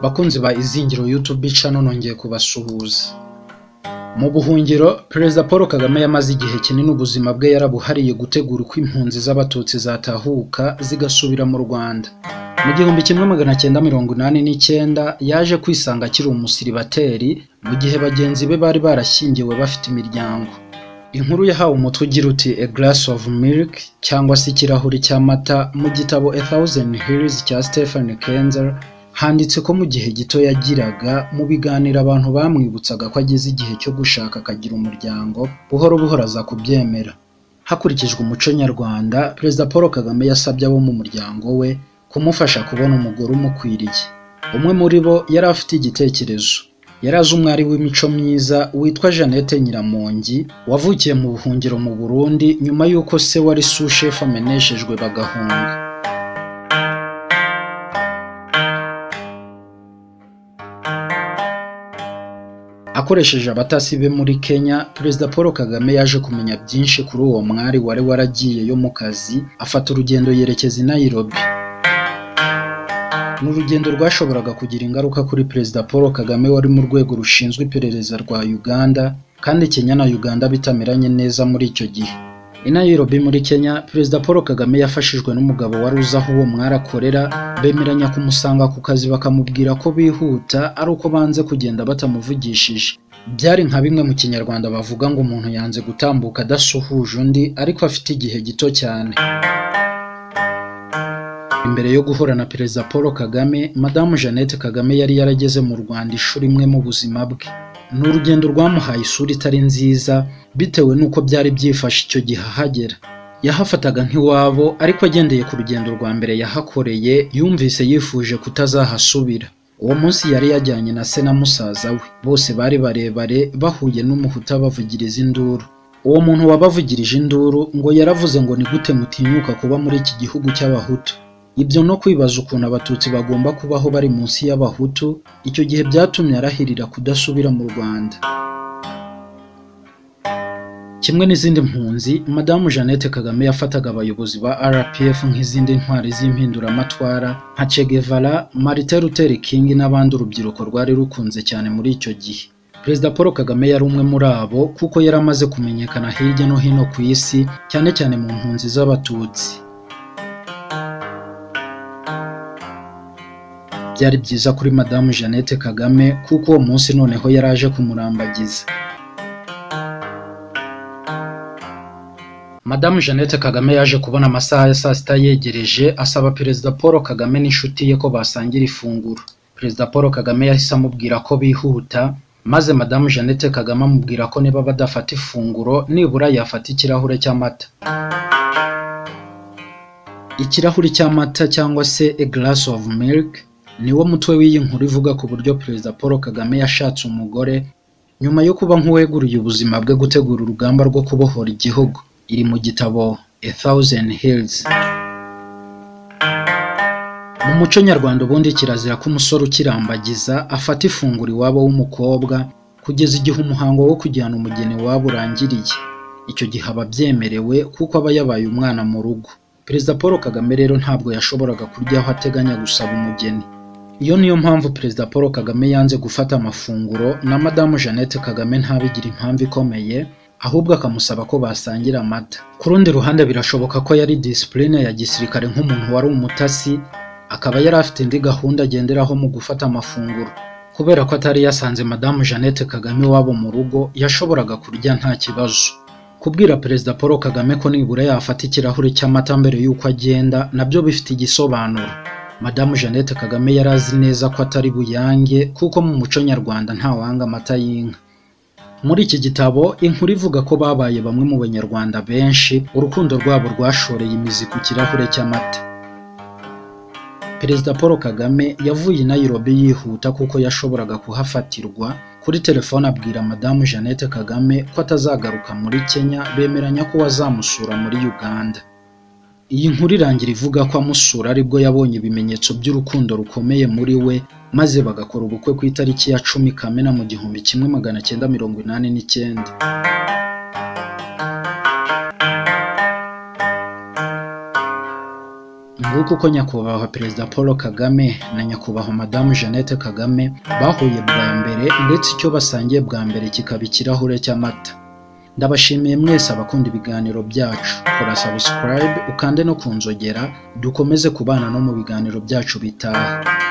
Bakunzi ba Izingiro YouTube channel nongeye kubasuhuza mu buhungiro Perezida Paul Kagame yamaze igihe kinini ubuzima bwe yarabuhariye gutegura uko impunzi z'abatutsi zatahuka zigasubira mu Rwanda mu gihumbi kimwe magana cyenda mirongo inani n'icyenda yaje kwisanga akiri umusiribateri mu gihe bagenzi be bari barashyingiwe bafite imiryango inkuru yahawe umutwe ugira uti a glass of milk cyangwa se ikirahuri cy'amata mu gitabo a thousand hills cya Stephen Kenzer handitse ko mu gihe gito yagiraga mu biganiro abantu bamwibutsaga ko ageze igihe cyo gushaka akagira umuryango buhoro buhoro aza kubyemera hakurikijwe umuco nyarwanda perezida paul kagame yasabye abo mu muryango we kumufasha kubona umugore umukwiriye umwe muri bo yari afite igitekerezo yari azi umwari w'imico myiza witwa jeannette nyiramongi wavukiye mu buhungiro mu burundi nyuma y'uko se wari sushefu ameneshejwe bagahunga akoresheje abatasi be muri kenya perezida paul kagame yaje kumenya byinshi kuri uwo mwari wari waragiyeyo mu kazi afata urugendo yerekeza i nairobi ni urugendo rwashoboraga kugira ingaruka kuri perezida paul kagame wari mu rwego rushinzwe iperereza rwa uganda kandi kenya na uganda bitameranye neza muri icyo gihe i nairobi muri kenya perezida paul kagame yafashijwe n'umugabo wari uzi aho uwo mwari akorera bemeranya kumusanga ku kazi bakamubwira ko bihuta ari uko banze kugenda batamuvugishije byari nka bimwe mu kinyarwanda bavuga ngo umuntu yanze gutambuka adasuhuje undi ariko afite igihe gito cyane imbere yo guhura na perezida paul kagame madamu jeannette kagame yari yarageze mu rwanda ishuri imwe mu buzima bwe ni urugendo rwamuhaye isura itari nziza bitewe n'uko byari byifashe icyo gihe ahagera yahafataga nk'iwabo ariko agendeye ku rugendo rwa mbere yahakoreye yumvise yifuje kutazahasubira uwo munsi yari yajyanye na se na musaza we bose bari barebare bahuye n'umuhuta bavugiriza induru uwo muntu wabavugirije induru ngo yaravuze ngo ni gute mutinyuka kuba muri iki gihugu cy'abahutu ibyo no kwibaza ukuntu abatutsi bagomba kubaho bari munsi y'abahutu icyo gihe byatumye arahirira kudasubira mu rwanda kimwe n'izindi mpunzi madamu jeannette kagame yafataga abayobozi ba rpf nk'izindi ntwari z'impinduramatwara nka che guevara martin luther king n'abandi urubyiruko rwari rukunze cyane muri icyo gihe perezida paul kagame yari umwe muri abo kuko yari amaze kumenyekana hirya no hino ku isi cyane cyane mu mpunzi z'abatutsi byari byiza kuri madamu jeannette kagame kuko uwo munsi noneho yari aje kumurambagiza madamu jeannette kagame yaje kubona amasaha ya saa sita yegereje asaba perezida paul kagame n'inshuti ye ko basangira ifunguro perezida paul kagame yahise amubwira ko bihuta maze madamu jeannette kagame amubwira ko niba badafata ifunguro nibura yafata ikirahure cy'amata ikirahuri cy'amata cyangwa se a glass of milk niwo mutwe w'iyi nkuru ivuga ku buryo perezida paul kagame yashatse umugore nyuma yo kuba nk'uweguriye ubuzima bwe gutegura urugamba rwo kubohora igihugu iri mu gitabo a thousand hills mu muco nyarwanda ubundi kirazira ko umusore ukirambagiza afata ifunguro iwabo w'umukobwa kugeza igihe umuhango wo kujyana umugeni wabo urangiriye icyo gihe aba abyemerewe kuko aba yabaye umwana mu rugo perezida paul kagame rero ntabwo yashoboraga kurya aho ateganya gusaba umugeni iyo niyo mpamvu perezida paul kagame yanze gufata amafunguro na madamu jeannette kagame ntabigira impamvu ikomeye ahubwo akamusaba ko basangira amata ku rundi ruhande birashoboka ko yari disipurine ya gisirikare nk'umuntu wari umutasi akaba yari afite indi gahunda agenderaho mu gufata amafunguro kubera ko atari yasanze madamu jeannette kagame iwabo mu rugo yashoboraga kurya nta kibazo kubwira perezida paul kagame ko nibura yafata ikirahuri cy'amata mbere y'uko agenda nabyo bifite igisobanuro madamu jeannette kagame yari azi neza ko atari buyange kuko mu muco nyarwanda ntawanga amata y'inka muri iki gitabo inkuru ivuga ko babaye bamwe mu banyarwanda benshi urukundo rwabo rwashoreye imizi ku kirahure cy'amata perezida paul kagame yavuye i nairobi yihuta kuko yashoboraga kuhafatirwa kuri telefone abwira madamu jeannette kagame ko atazagaruka muri kenya bemeranya ko azamusura muri uganda iyi nkuru irangira ivuga ko amusura aribwo yabonye ibimenyetso by'urukundo rukomeye muri we maze bagakora ubukwe ku itariki ya cumi kamena mu gihumbi kimwe magana cyenda mirongo inani n'icyenda nguko uko nyakubahwa perezida paul kagame na nyakubahwa madamu jeannette kagame bahuye bwa mbere ndetse icyo basangiye bwa mbere kikaba ikirahure cy'amata ndabashimiye mwese abakunda ibiganiro byacu kora subscribe ukande no kunzogera dukomeze kubana no mu biganiro byacu bitaha